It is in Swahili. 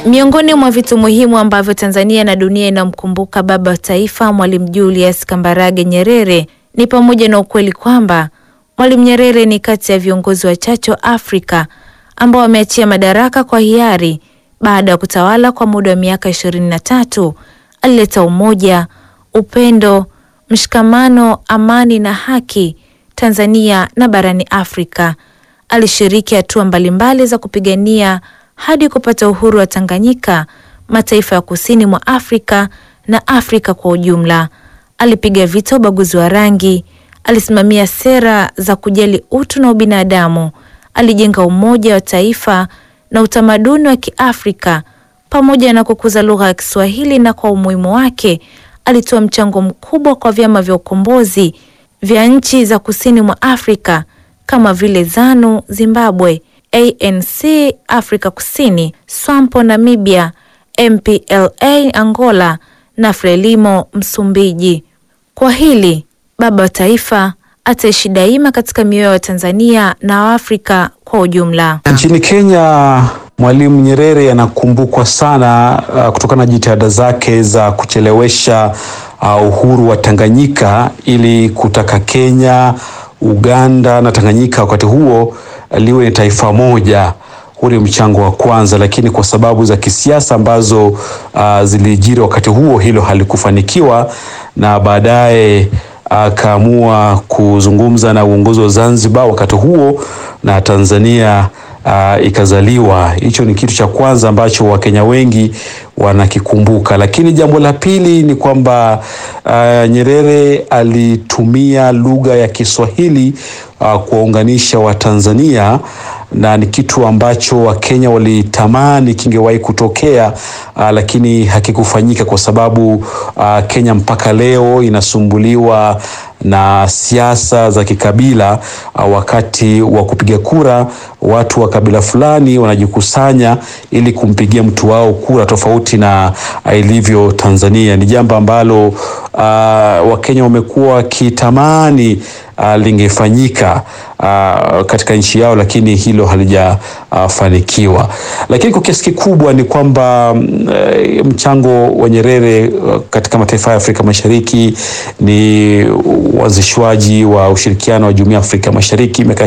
Miongoni mwa vitu muhimu ambavyo Tanzania na dunia inamkumbuka baba wa taifa Mwalimu Julius Kambarage Nyerere ni pamoja na ukweli kwamba Mwalimu Nyerere ni kati ya viongozi wachache wa Afrika ambao wameachia madaraka kwa hiari baada ya kutawala kwa muda wa miaka ishirini na tatu. Alileta umoja, upendo, mshikamano, amani na haki Tanzania na barani Afrika. Alishiriki hatua mbalimbali za kupigania hadi kupata uhuru wa Tanganyika, mataifa ya kusini mwa Afrika na Afrika kwa ujumla. Alipiga vita ubaguzi wa rangi, alisimamia sera za kujali utu na ubinadamu, alijenga umoja wa taifa na utamaduni wa Kiafrika pamoja na kukuza lugha ya Kiswahili, na kwa umuhimu wake alitoa mchango mkubwa kwa vyama vya ukombozi vya nchi za kusini mwa Afrika kama vile ZANU Zimbabwe, ANC Afrika Kusini, SWAPO Namibia, MPLA Angola na FRELIMO Msumbiji. Kwa hili baba wa taifa ataishi daima katika mioyo ya Tanzania na Waafrika kwa ujumla. Nchini Kenya, Mwalimu Nyerere anakumbukwa sana uh, kutokana na jitihada zake za kuchelewesha uh, uhuru wa Tanganyika ili kutaka Kenya, Uganda na Tanganyika wakati huo liwe ni taifa moja. Huu ni mchango wa kwanza, lakini kwa sababu za kisiasa ambazo uh, zilijiri wakati huo, hilo halikufanikiwa na baadaye akaamua uh, kuzungumza na uongozi wa Zanzibar wakati huo na Tanzania uh, ikazaliwa. Hicho ni kitu cha kwanza ambacho Wakenya wengi wanakikumbuka, lakini jambo la pili ni kwamba uh, Nyerere alitumia lugha ya Kiswahili uh, kuwaunganisha Watanzania na ni kitu ambacho Wakenya walitamani kingewahi kutokea uh, lakini hakikufanyika kwa sababu uh, Kenya mpaka leo inasumbuliwa na siasa za kikabila. Uh, wakati wa kupiga kura watu wa kabila fulani wanajikusanya ili kumpigia mtu wao kura, tofauti na uh, ilivyo Tanzania. Ni jambo ambalo uh, Wakenya wamekuwa wakitamani uh, lingefanyika uh, katika nchi yao, lakini hilo halijafanikiwa. Uh, lakini kwa kiasi kikubwa ni kwamba uh, mchango wa Nyerere uh, katika mataifa ya Afrika Mashariki ni uanzishwaji wa ushirikiano wa Jumuiya ya Afrika Mashariki miaka